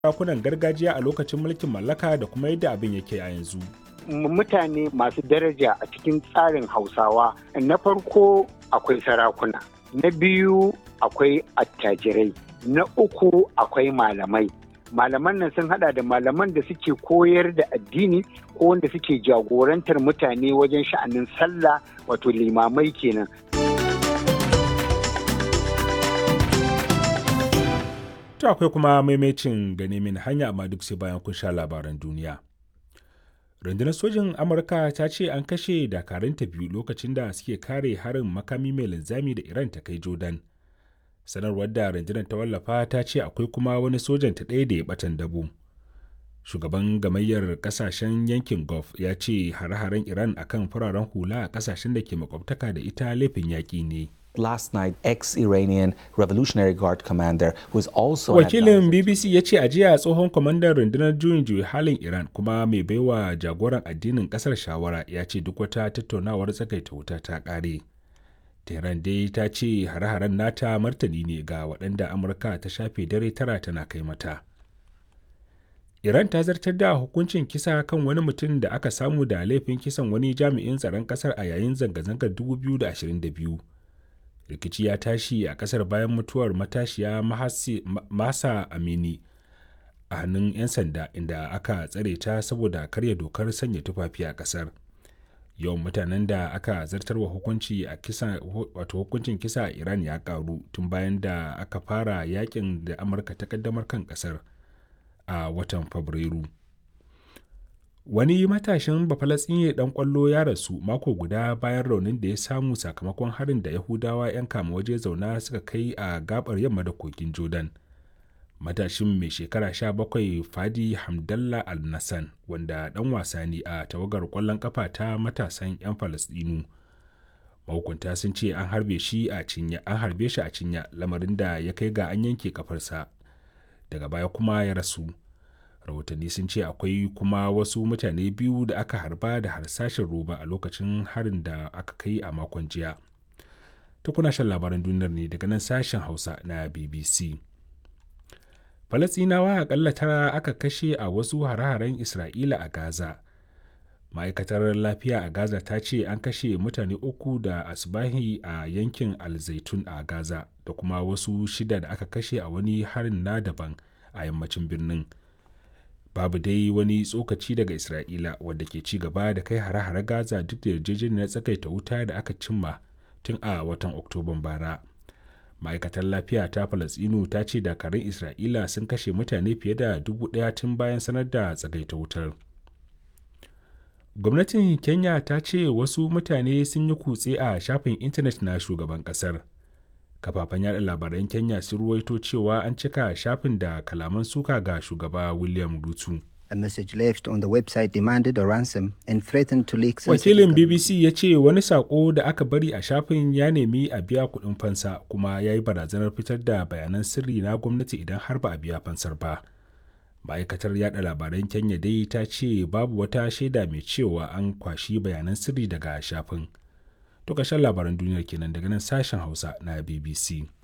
sarakunan gargajiya a lokacin mulkin mallaka da kuma yadda abin yake a yanzu. mutane masu daraja a cikin tsarin hausawa na farko akwai sarakuna na biyu akwai attajirai na uku akwai malamai malaman nan sun hada da malaman da suke koyar da addini ko wanda suke jagorantar mutane wajen sha'anin sallah wato limamai kenan To akwai kuma maimacin gane min hanya amma duk sai bayan kun sha labaran duniya. rundunar sojin amurka ta ce an kashe dakaranta biyu lokacin da suke kare harin makami mai linzami da iran ta kai jordan sanarwar da rundunar ta wallafa ta ce akwai kuma wani sojan ta ɗaya da ya batan dabo shugaban gamayyar kasashen yankin gulf ya ce hare-haren iran akan fararen hula a kasashen da ke makwabtaka da ita laifin yaƙi ne last night ex-Iranian Revolutionary Guard commander who is also Wakilin BBC ya ce a jiya tsohon kwamandan rundunar juyin juyi halin Iran kuma mai baiwa jagoran addinin kasar shawara ya ce duk wata tattaunawar tsakaita wuta ta kare. Tehran dai ta ce hare-haren nata martani ne ga waɗanda Amurka ta shafe dare tara tana kai mata. Iran ta zartar da hukuncin kisa kan wani mutum da aka samu da laifin kisan wani jami'in tsaron ƙasar a yayin zanga-zangar 2022. rikici ya tashi a kasar bayan mutuwar matashiya masa amini a hannun 'yan sanda inda aka tsare ta saboda karya dokar sanya tufafi a kasar yawan mutanen da aka zartarwa hukunci a kisa wato hukuncin kisa a iran ya karu tun bayan da aka fara yakin da amurka ta kaddamar kan kasar a watan fabrairu wani matashin bafalatsinye dan kwallo ya rasu mako guda bayan raunin da ya samu sakamakon harin da yahudawa 'yan kama waje zauna suka kai a gabar yamma da kogin jordan matashin mai shekara 17 fadi hamdallah al-nassan wanda dan wasa ne a tawagar kwallon kafa ta matasan 'yan falastinu mahukunta sun ce an harbe shi a cinya an harbe shi a cinya lamarin da ya kai ga an yanke kafarsa daga baya kuma ya rasu rahotanni sun ce akwai kuma wasu mutane biyu da aka harba da harsashin roba a lokacin harin da aka kai a makon jiya ta kuna shan labaran duniyar ne daga nan sashen hausa na bbc falasinawa akalla tara aka kashe a wasu hare-haren isra'ila a gaza ma'aikatar lafiya a gaza ta ce an kashe mutane uku da asbahi a yankin alzaitun a gaza da kuma wasu shida da aka kashe a wani harin na daban a yammacin birnin babu dai wani tsokaci daga isra'ila wadda ke ci gaba da kai hare-hare gaza duk da yarjejeniyar tsakaita wuta da aka cimma tun a watan oktoban bara ma'aikatar lafiya ta falasinu ta ce dakarun isra'ila sun kashe mutane fiye da dubu daya tun bayan sanar da tsagaita wutar gwamnatin kenya ta ce wasu mutane sun yi kutse a shafin intanet na shugaban kasar kafafen yada labaran kenya sun ruwaito cewa an cika shafin da kalaman suka ga shugaba william rutu A message left on the website demanded a ransom and threatened to leak wakilin bbc ya ce wani sako da aka bari a shafin ya nemi a biya kuɗin fansa kuma ya yi barazanar fitar da bayanan sirri na gwamnati idan har ba a biya fansar ba ma'aikatar yada labaran kenya dai ta ce babu wata shaida mai cewa an kwashi bayanan sirri daga shafin To ƙarshen labaran duniyar kenan daga nan sashen Hausa na BBC.